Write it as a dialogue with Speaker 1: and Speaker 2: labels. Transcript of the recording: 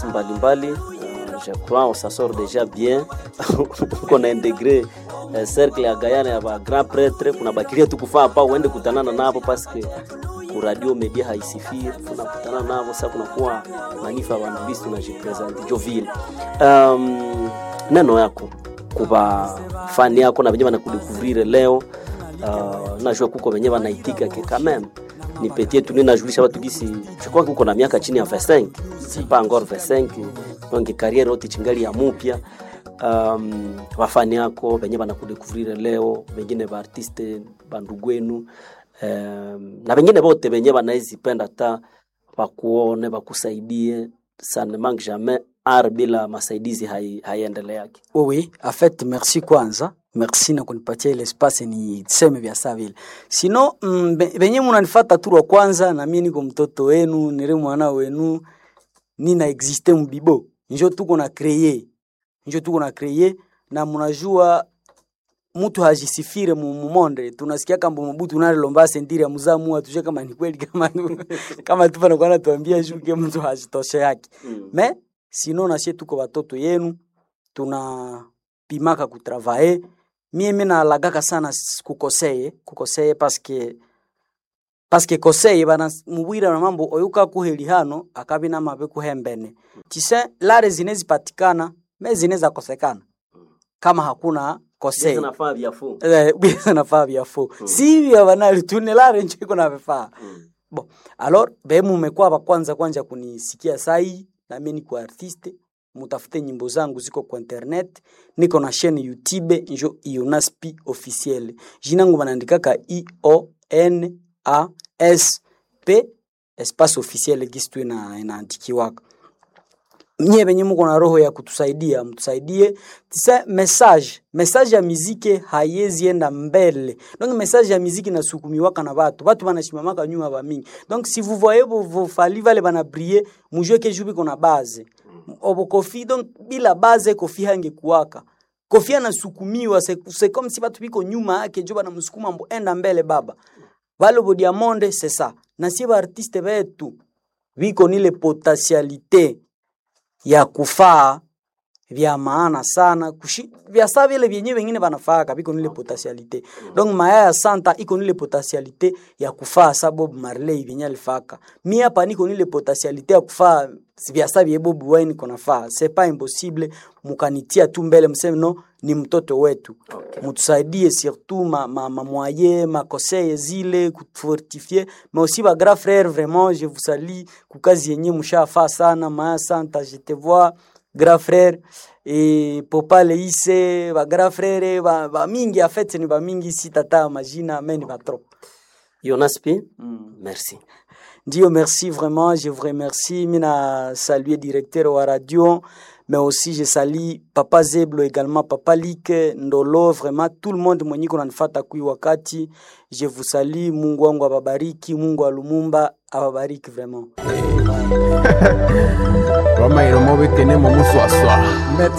Speaker 1: mbalimbali. Uh, je crois on s'en sort déjà bien qu'on a intégré uh, cercle ya Guyana ya ba grand prêtre, kunabakilia tu kufaa hapa uende kutanana nabo paske ku radio media haisifiri, tunakutana nabo sasa, kunakuwa manifa bantu bisi tunajipresente Joville. Um, neno yako kuba fani yako na venye banakudekouvrire leo uh, najua kuko venye banaitika ke quand même nipetie tu ninajulisha watu gisi chukua kuko na miaka chini ya 25 si pas encore 25 donc carrière yote chingali ya mupya um, wafani yako venye banakudekouvrire leo wengine ba artiste bandugu wenu um, na wengine bote venye banaezipenda ta bakuone bakusaidie ça ne manque jamais art bila masaidizi haiendeleaki hai
Speaker 2: oui en fait merci kwanza merci na kunipatia ile espace ni seme vya saa vile sino mm, benye munanifata tu wa kwanza na mimi niko mtoto wenu nile mwana wenu nina existe mbibo njo tuko na kreye njo tuko na kreye na munajua mtu hajisifire mumonde tunasikia kamba mabutu unalomba sentiri ya muzamu atuje kama ni kweli kama kama tu pana kwana tuambia shuke mtu hajitoshe yake mm. me sino na sie tuko watoto yenu tuna pimaka kutravaye mie mi nalagaka sana kukoseye kukoseye paske paske koseye bana mubwira na mambo oyuka kuheli hano akabi na mabe kuhembene tise lare zine zipatikana me zine za kosekana kama hakuna koseye
Speaker 1: nafaa vyafu
Speaker 2: eh biasa nafaa vyafu mm. si vya banali tunelare ncho iko na vifaa mm. bon alors be mumekuwa ba kwanza kwanza kunisikia sai na mimi niko artiste mutafute nyimbo zangu ziko kwa internet niko na chaîne youtube njo ionaspi officiel jinangu banaandikaka i o n a s p espace officiel gisi tu ina inaandikiwaka nye benye muko na roho ya kutusaidia mtusaidie tisa message message ya miziki hayezi enda mbele donc message ya miziki nasukumiwaka na batu batu banashimamaka nyuma ba mingi donc si vous voyez vos, vos fali vale bana briller mujue ke jubi kona base obo kofi donc bila base kofi hange kuwaka kofi anasukumiwa c'est comme si batu biko nyuma yake jo banamsukuma mbo enda mbele baba vale bo diamonde c'est ça na sie ba artiste betu biko nile potentialité ya kufaa vya maana sana kushi, vya saa vile vyenye vengine vanafaka viko nile potentialite donc maya ya santa iko nile potentialite ya kufaa sa Bob Marley vyenye alifaka mi hapa niko nile potentialite ya kufaa vya saa vye Bob Wine konafaa c'est pas impossible mukanitia tu mbele mseme no ni mtoto wetu okay. mutusaidie surtout ma, ma, ma moyen ma conseil zile kufortifier mais aussi ba grand frère vraiment je vous salue kukazi yenye mshafaa sana maya santa je te vois grand frère e popa leise ba grand frère ba, ba mingi en fait ni ba mingi si tata majina mais ni ba trop
Speaker 1: Jonas P mm. merci
Speaker 2: ndio merci vraiment je vous remercie mina saluer directeur wa radio mais aussi je salue papa Zeblo également papa Like Ndolo vraiment tout le monde mwenye kuna nifata kui wakati je vous salue Mungu wangu ababariki Mungu wa Lumumba ababariki vraiment
Speaker 3: Roma iromo bekene mo muswaswa